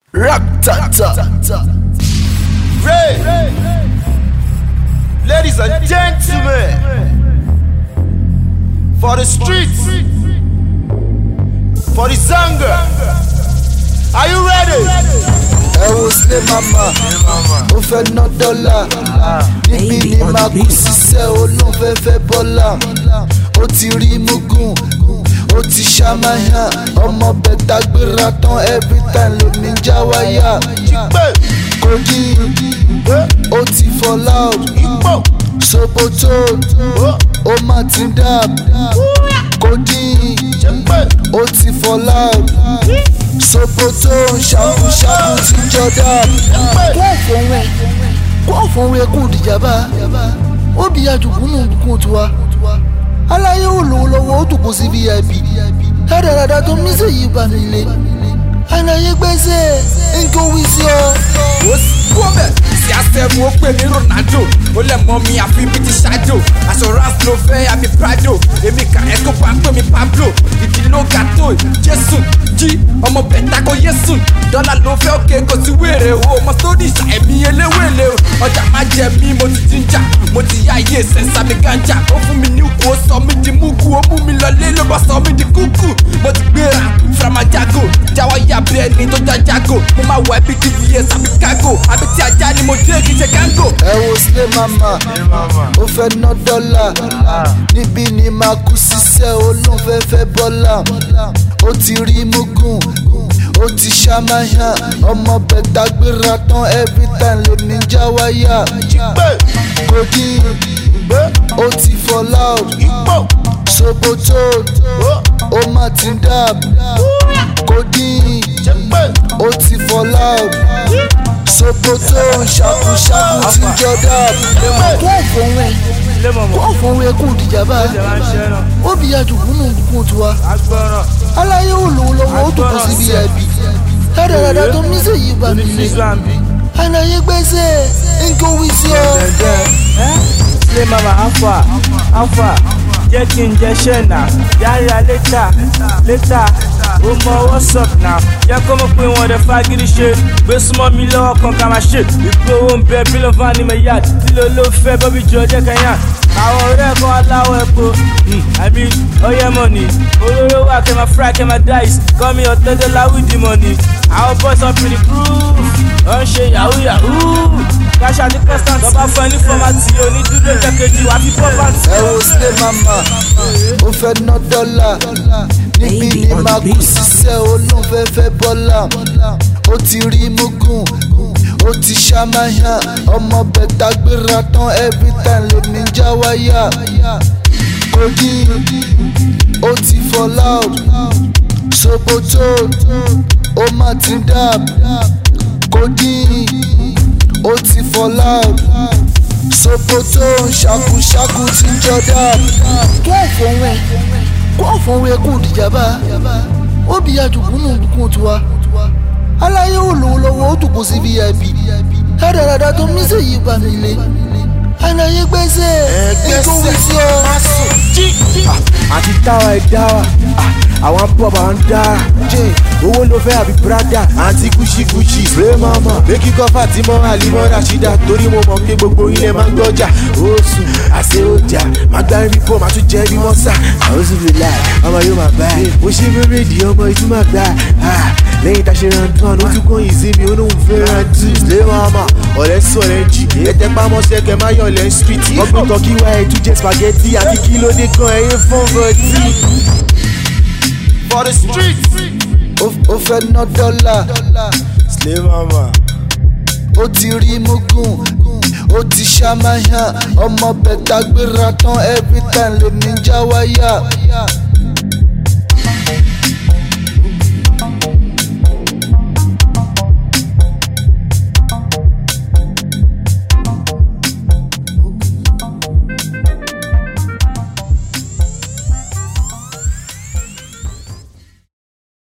Ratata. Ray. Ladies and gentlemen, for the streets, for the Zanga, are you ready? ẹ wo sílé mama ó fẹ́ ná dọ́là níbí ni màá kú sísẹ́ olóńfẹ́fẹ́ bọ́là ó ti rí mugun ó ti ṣàmáyà ọmọ bẹ̀tà gbéra tán every time lómi já wáyà Pé kogi ó ti fall out ipò sokoto ó má ti dab kogi ṣe pé ó ti fall out sokoto ṣàkúṣàkú ti jọ dab. kó fòun ẹ kó fòun ẹ kó dìjàmbá ó bí àjùkúnú bùkún tiwa aláyé ò lówó lọ́wọ́ ó dùnkù sí vip dáradára tó ní sèyí bá mi lé aláyé gbèsè nǹkan wí sí ọ. ó sì kú ọbẹ̀ sí àṣẹ̀mú ó pè ní ronaldo ó lẹ̀ mọ́ mi àfi bí ti ṣáájò aṣọ rans ló fẹ́ àbí prado èmi kà ẹ́kọ́ bá pè mí pablo ìdí ló ga tó jésù jí ọmọ bẹ̀ta kò yésù dọ́là ló fẹ́ òkè kò sí wèrè o ọmọ sódì ṣàìmí eléwèlé o ọjà má jẹ mí mo ti jíjà mo ti yá iye sẹ́sà mi gánjà ó fún mi ní ikú ó sọ mí di múkú ó mú mi lọlé ló bá sọ mí di kúkú mo ti gbéra framajago jáwọ́ yá bí ẹni tó já jago mo máa wọ ẹbí tvs àbí kágò àbí tí ajá ni mo dé kí n ṣe gángò. ẹ wo sílé mama ó fẹ́ ná dọ́là níbí ni màá kú sísẹ́ olóńfẹ́fẹ́ bọ́là ó ti rí mugun ó ti ṣàmáyà ọmọ bẹ̀tà gbéra tán every time lómi já wáyà pé kogi ó ti fall out ipò sokoto ó má ti dab kogi ṣe pé ó ti fall out sokoto ṣàkúṣàkú ti jọ dab. kó fòun ẹ kó fòun ẹ kó dìjàmbá ó bí àjùkúnú bùkún tiwa aláyé ò lówó lọ́wọ́ ó dùnkù sí vip dáradára tó ní sèyí bá mi lé aláyé gbèsè nǹkan wí sí ọ. Play mama alpha alpha jẹ́ kí n jẹ ṣẹ́nà yára létà létà ó mọ what's up now jẹ́ kó mọ̀ pé wọ́n dẹ̀ fagídí ṣe gbé súnmọ́ mi lọ́wọ́ kan ká máa ṣe ìpè owó ń bẹ bílọ̀ van ní mẹ́yàd lílo ló fẹ́ bọ́bí jọ jẹ́ kẹ́yàn àwọn ọ̀rẹ́ kan aláwọ̀ ẹ̀kọ́ àbí ọyẹ́ mọ̀nì olóró wà kẹ́ máa fry kẹ́ máa dice kọ́ mi ọ̀tẹ́jọ́ láwùdí mọ̀nì àwọn boys up in the groove wọ́n ń ṣe yahoo yahoo káṣá ní constant ọba fún ẹ ní fọ́mátì onídúró jẹ́kejì wà fi pọ́ pàǹtí. ẹ wo sílé mama ó fẹ́ ná dọ́là níbí ni màá kú sísẹ́ olóńfẹ́fẹ́ bọ́là ó ti rí mugun ó ti ṣàmáyà ọmọ bẹ̀tà gbéra tán every time lómi já wáyà kogi ó ti fall out sokoto ó má ti dab kogi ó ti fall out sokoto ṣàkúṣàkú ti jọ dab. kó fòun ẹ kó fòun ẹ kó dìjàmbá ó bí àjùkúnú bùkún tiwa aláyé ò lówó lọ́wọ́ ó dùnkù sí vip dáradára tó ní sèyí bá mi lé aláyé gbèsè nǹkan wí sí ọ. àti táwa ẹ̀ dáwà àwọn pop àwọn dára jẹ́ owó ló fẹ́ àbí brada àǹtí kùsìkùsì spray mama méjì kọfà tí mo hàn límọ̀ rashida torí mo mọ̀ pé gbogbo ilẹ̀ máa ń gbọ́jà ó sùn àṣẹ ọjà máa gbá rí pọ̀ máa tún jẹ́ bí wọ́n sà àwọn sì fi láì ọmọ yóò máa bá ẹ mo ṣe fẹ́rẹ́ di ọmọ ìtú máa gbà á lẹ́yìn tá a ṣe rántí wọn ó tún kọ́ yìí sí mi ó lóun fẹ́ rántí spray mama ọ̀rẹ́ sọ̀rẹ́ jì ẹ̀tẹ́ pamọ́sẹ̀ kẹ́ máa yọ̀ lẹ́ street ọgbìn tọ́kí wá ẹ̀ tún jẹ́ spaghetti àti kí ló dé kan ẹ̀yẹ fún bọ́tì. for the streets. Ó- ó fẹ́ ná dọ́là Slay mama. ó ti rí mugun ó ti ṣàmáyà ọmọ bẹ̀tà gbéra tán every time lómi já wáyà